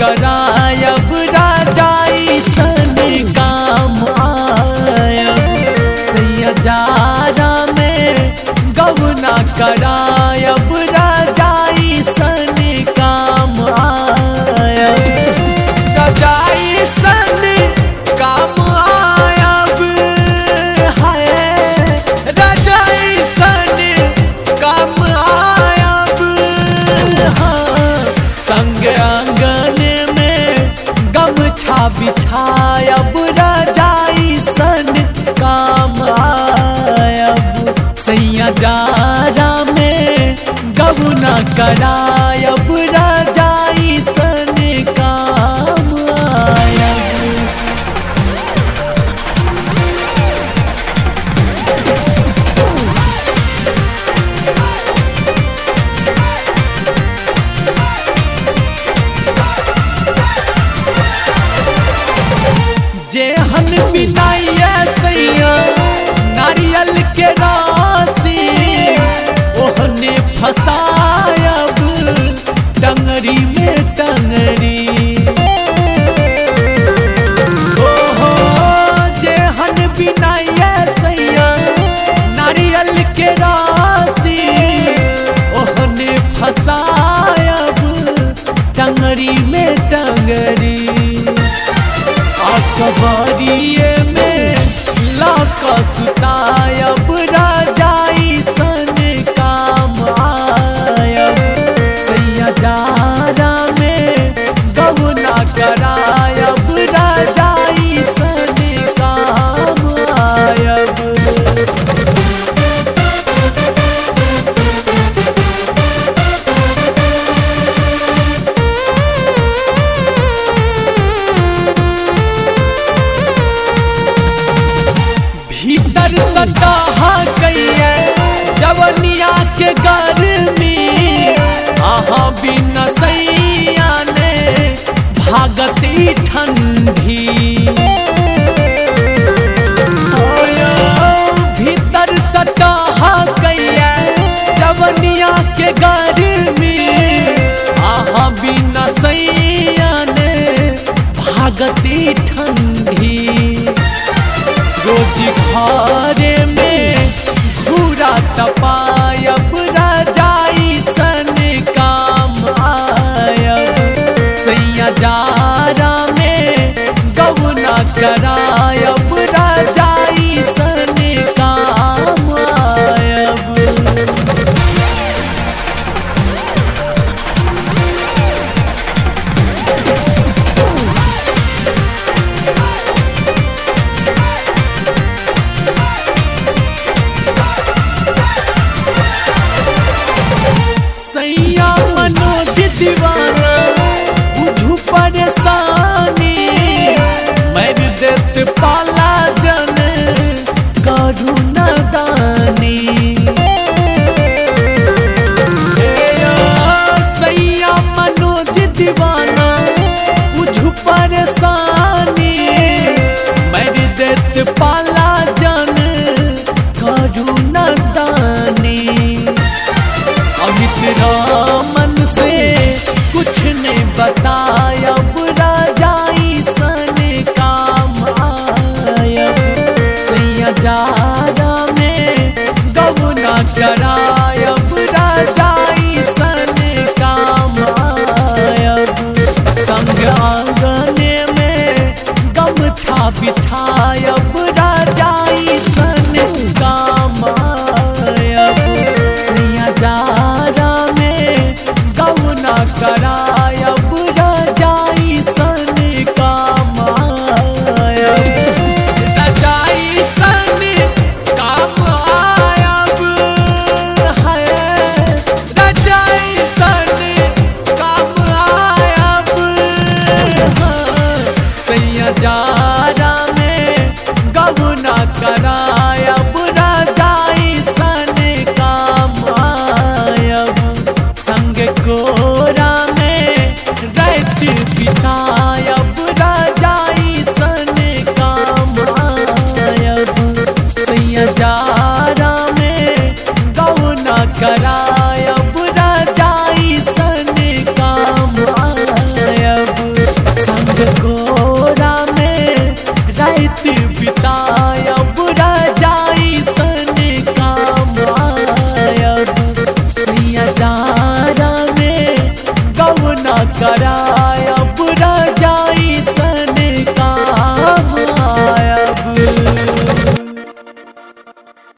करायब राजाई सन काम आयब सैया जारा में गवना करायब राजाई सन काम आयब राजाई सन काम आयब है राजाई सन काम आयब हाँ संग आंगन में गमछा बिछायब राजाई सन काम आयब सैया जारा में गबना करायब राजाई सन काम आयब जेहन बिनाइया सैया नारियल के राशि ओहने फसायब टंगरी में टंगरी ओहो जेहन बिनाइया सैया नारियल के राशि ओहने फसायब टंगरी में टंगरी अखबारिए में लाक सुतायब राजाई सन काम आयब सैया जारा में गवना करायब राजाई सन काम आयब भीतर सटाहा कैया जवनिया के गर्मी आहा बिना सैया ने भागती ठंडी ओयो, भीतर सटाहा कैया जवनिया के गर्मी आहा बिना सैया ने भागती ठंडी रोज घरे में घूरा तपायब राजाई सन काम आयब सैया जारा में गवना करायब राजाई सन काम आयब सैया मनोज दीवाना बुझू परेशानी मर देत पाला जन करू नदानी ए आ, सैया मनोज दीवाना बुझू परेशानी मर देत पाला जन करू नदानी अमित रामन से कुछ ने बताया बुरा जाई सन काम आयब सैया जा